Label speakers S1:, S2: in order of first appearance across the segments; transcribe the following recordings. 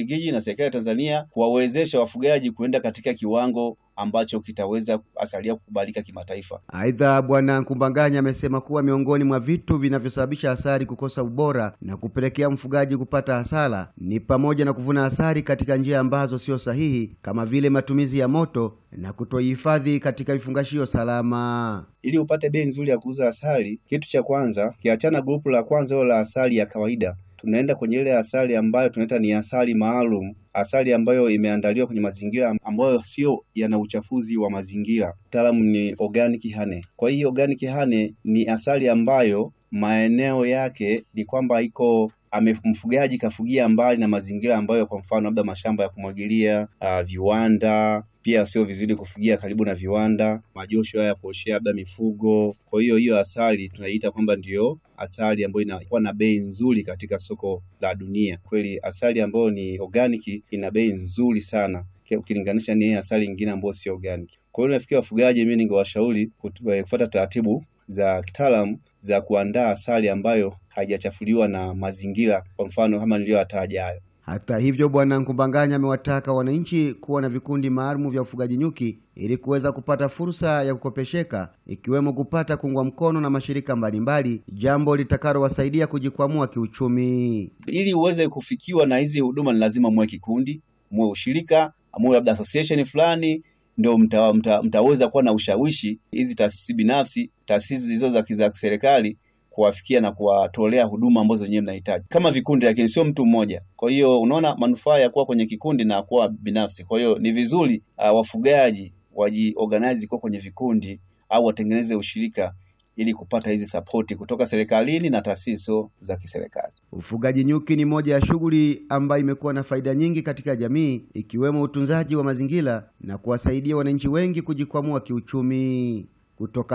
S1: Ubelgiji na serikali ya Tanzania kuwawezesha wafugaji kuenda katika kiwango ambacho kitaweza asalia kukubalika kimataifa.
S2: Aidha, Bwana Nkumbanganya amesema kuwa miongoni mwa vitu vinavyosababisha asali kukosa ubora na kupelekea mfugaji kupata hasara ni pamoja na kuvuna asali katika njia ambazo sio sahihi kama vile matumizi ya moto na kutoihifadhi katika vifungashio salama.
S1: Ili upate bei nzuri ya kuuza asali, kitu cha kwanza, kiachana grupu la kwanza hilo la asali ya kawaida, tunaenda kwenye ile asali ambayo tunaita ni asali maalum, asali ambayo imeandaliwa kwenye mazingira ambayo sio yana uchafuzi wa mazingira. Mtaalamu ni organic honey. Kwa hiyo organic honey ni asali ambayo maeneo yake ni kwamba iko ame mfugaji kafugia mbali na mazingira ambayo kwa mfano labda mashamba ya kumwagilia, uh, viwanda pia sio vizuri kufugia karibu na viwanda, majosho haya ya kuoshea labda mifugo. Kwa hiyo hiyo asali tunaiita kwamba ndiyo asali ambayo inakuwa na bei nzuri katika soko la dunia. Kweli asali ambayo ni organic ina bei nzuri sana ukilinganisha ni asali nyingine ambayo sio organic. Kwa hiyo nafikiri wafugaji, mimi ningewashauri kufuata taratibu za kitaalamu za kuandaa asali ambayo haijachafuliwa na mazingira, kwa mfano kama niliyoyataja hayo.
S2: Hata hivyo, Bwana Nkumbanganya amewataka wananchi kuwa na vikundi maalum vya ufugaji nyuki ili kuweza kupata fursa ya kukopesheka, ikiwemo kupata kuungwa mkono na mashirika mbalimbali, jambo litakalowasaidia kujikwamua kiuchumi.
S1: Ili uweze kufikiwa na hizi huduma, ni lazima muwe kikundi, muwe ushirika, muwe labda association fulani ndio mta, mta, mtaweza kuwa na ushawishi hizi taasisi binafsi, taasisi hizo za za kiserikali kuwafikia na kuwatolea huduma ambazo wenyewe mnahitaji kama vikundi, lakini sio mtu mmoja. Kwa hiyo unaona manufaa ya kuwa kwenye kikundi na kuwa binafsi. Kwa hiyo ni vizuri uh, wafugaji wajiorganize kuwa kwenye vikundi au watengeneze ushirika ili kupata hizi sapoti kutoka serikalini na taasisi za kiserikali.
S2: Ufugaji nyuki ni moja ya shughuli ambayo imekuwa na faida nyingi katika jamii, ikiwemo utunzaji wa mazingira na kuwasaidia wananchi wengi kujikwamua kiuchumi. Kutoka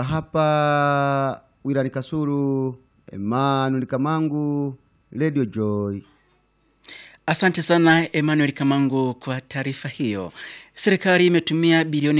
S2: hapa wilani Kasulu, Emmanuel Kamangu, Radio Joy.
S3: Asante sana Emmanuel Kamangu kwa taarifa hiyo. Serikali imetumia bilioni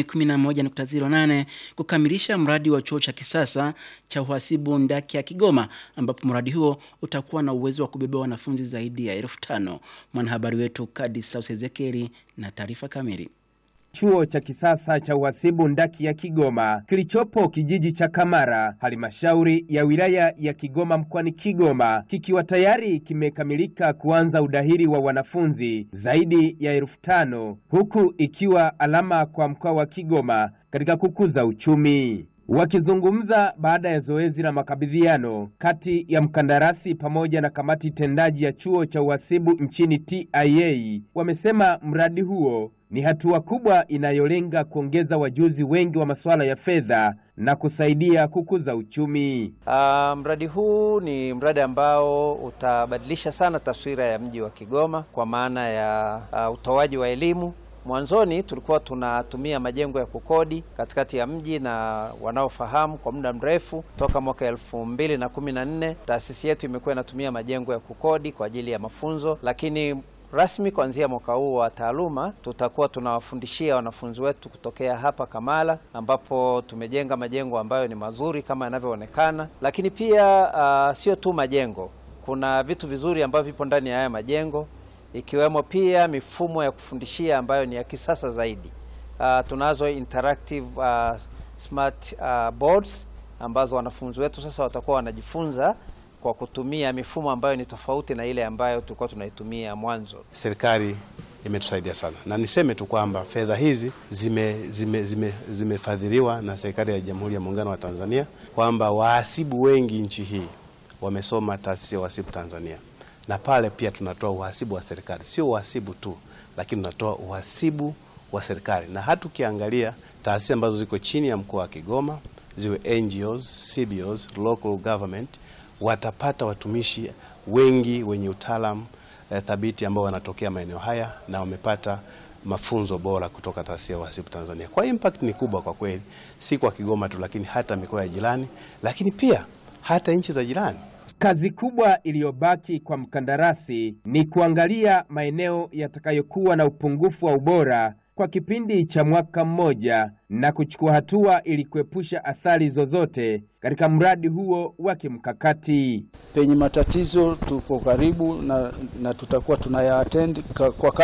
S3: 11.08 kukamilisha mradi wa chuo cha kisasa cha uhasibu ndaki ya Kigoma ambapo mradi huo utakuwa na uwezo wa kubeba wanafunzi zaidi ya elfu tano. Mwanahabari wetu Kadis Ezekieli na taarifa kamili.
S4: Chuo cha kisasa cha uhasibu ndaki ya Kigoma kilichopo kijiji cha Kamara, halmashauri ya wilaya ya Kigoma mkoani Kigoma, kikiwa tayari kimekamilika kuanza udahili wa wanafunzi zaidi ya elfu tano huku ikiwa alama kwa mkoa wa Kigoma katika kukuza uchumi. Wakizungumza baada ya zoezi la makabidhiano kati ya mkandarasi pamoja na kamati tendaji ya chuo cha uhasibu nchini TIA, wamesema mradi huo ni hatua kubwa inayolenga kuongeza wajuzi wengi wa masuala ya fedha na kusaidia kukuza uchumi.
S5: Uh, mradi huu ni mradi ambao utabadilisha sana taswira ya mji wa Kigoma kwa maana ya uh, utoaji wa elimu Mwanzoni tulikuwa tunatumia majengo ya kukodi katikati ya mji, na wanaofahamu kwa muda mrefu toka mwaka elfu mbili na kumi na nne taasisi yetu imekuwa inatumia majengo ya kukodi kwa ajili ya mafunzo, lakini rasmi kuanzia mwaka huu wa taaluma tutakuwa tunawafundishia wanafunzi wetu kutokea hapa Kamala, ambapo tumejenga majengo ambayo ni mazuri kama yanavyoonekana, lakini pia uh, sio tu majengo, kuna vitu vizuri ambavyo vipo ndani ya haya majengo ikiwemo pia mifumo ya kufundishia ambayo ni ya kisasa zaidi. Uh, tunazo interactive uh, smart uh, boards ambazo wanafunzi wetu sasa watakuwa wanajifunza kwa kutumia mifumo ambayo ni tofauti na ile ambayo tulikuwa tunaitumia mwanzo.
S6: Serikali imetusaidia sana, na niseme tu kwamba fedha hizi zimefadhiliwa zime, zime na serikali ya Jamhuri ya Muungano wa Tanzania, kwamba wahasibu wengi nchi hii wamesoma taasisi ya uhasibu Tanzania na pale pia tunatoa uhasibu wa serikali, sio uhasibu tu, lakini tunatoa uhasibu wa serikali. Na hata ukiangalia taasisi ambazo ziko chini ya mkoa wa Kigoma, ziwe NGOs, CBOs, local government, watapata watumishi wengi wenye utaalamu eh, thabiti ambao wanatokea maeneo haya na wamepata mafunzo bora kutoka taasisi ya uhasibu Tanzania. Kwa hiyo impact ni kubwa kwa kweli, si kwa Kigoma tu, lakini hata mikoa ya jirani, lakini pia hata nchi za jirani.
S4: Kazi kubwa iliyobaki kwa mkandarasi ni kuangalia maeneo yatakayokuwa na upungufu wa ubora kwa kipindi cha mwaka mmoja na kuchukua hatua ili kuepusha athari zozote katika mradi huo wa kimkakati.
S7: Penye matatizo tuko karibu na, na tutakuwa tunayaattend kwa